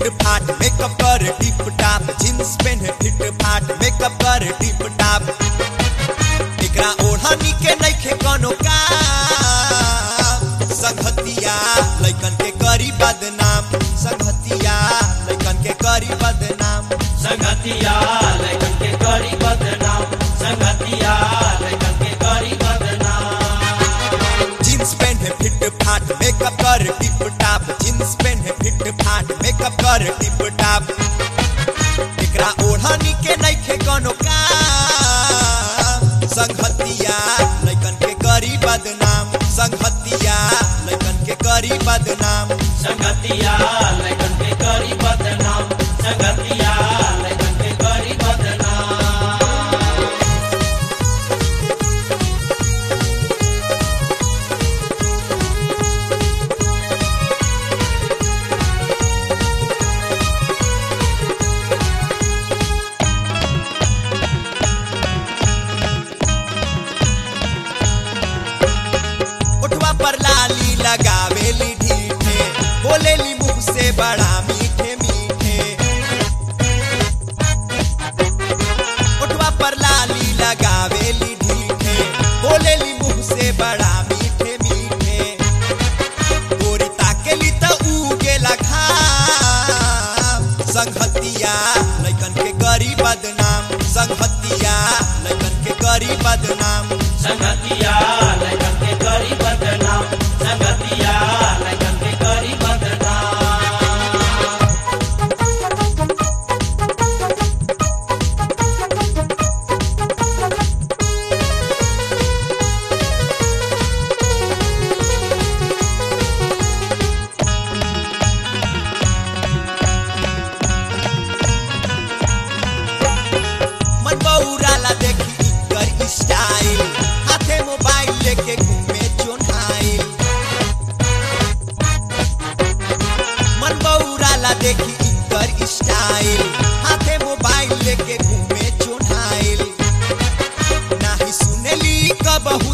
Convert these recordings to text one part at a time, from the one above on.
feet फाट makeup कर tip top jeans पहने फिट फाट मेकअप कर टिप टाप एकरा ओढ़नी के नइखे कोनो काम संगतिया लइकन के करी बदनाम संगतिया लइकन के करी बदनाम संगतिया लैकन के करी बदनाम संगतिया लैकन के करी बदनाम जींस पहने फिट फाट मेकअप कर टिप टाप जींस पहने फिट फाट मेकअप कर टिप टाप एकरा ओढ़नी के नइखे कोनो काम संगतिया लइकन के करी बदनाम संगतिया लइकन के करी बदनाम संगतिया लैकन के करी बदनाम संगतिया लैकन के करी बदनाम उठवा पर लाली लगावेली ढीठे बोलेली मुंह से बड़ा मीठे मीठे उठवा पर लाली लगावेली ढीठे बोलेली मुंह से बड़ा मीठे मीठे गोरी ताकेली त उगेला घाम संगतिया लइकन के करी बदनाम संगतिया लइकन के करी बदनाम संगतिया लैकन के करी बदनाम संगतिया लैकन के करी बदनाम मन बौराला देखी इकर स्टाइल हाथे मोबाइल लेके घूमे चोन्हाइल मन बौराला देखी इकर स्टाइल हाथे मोबाइल लेके घूमे चोन्हाइल नाही सुनेली कबहू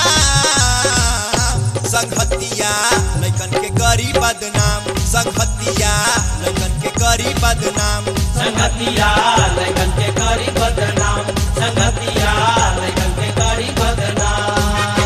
सलाम संगतिया लइकन के करी बदनाम संगतिया लइकन के करी बदनाम संगतिया लैकन के करी बदनाम संगतिया लैकन के करी बदनाम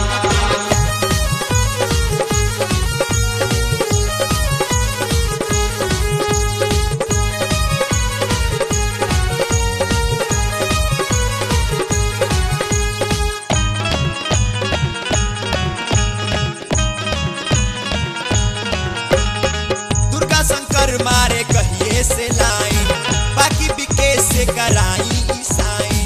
दुर्गा शंकर मारे कहिए से लाइन बाकी बिके से कराई ईसाई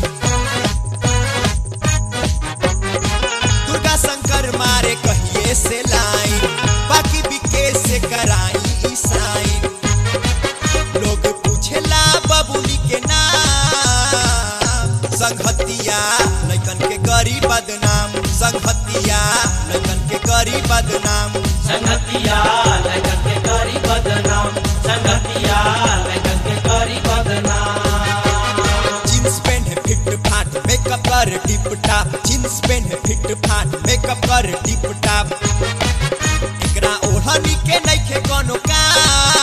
दुर्गा शंकर मारे कहिए से लाइन बाकी बिके से कराई ईसाई लोग पूछेला बबुली के नाम संगतिया लइकन के करी बदनाम संगतिया लइकन के करी बदनाम संगतिया लैकन के करी बदनाम संगतिया लैकन के करी बदनाम जींस पहने फिट फाट मेकअप कर टिप टाप जींस पहने फिट फाट मेकअप कर टिप टाप एकरा ओढ़नी के नइखे कोनो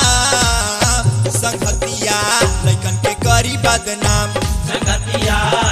काम संगतिया लइकन के करी बदनाम संगतिया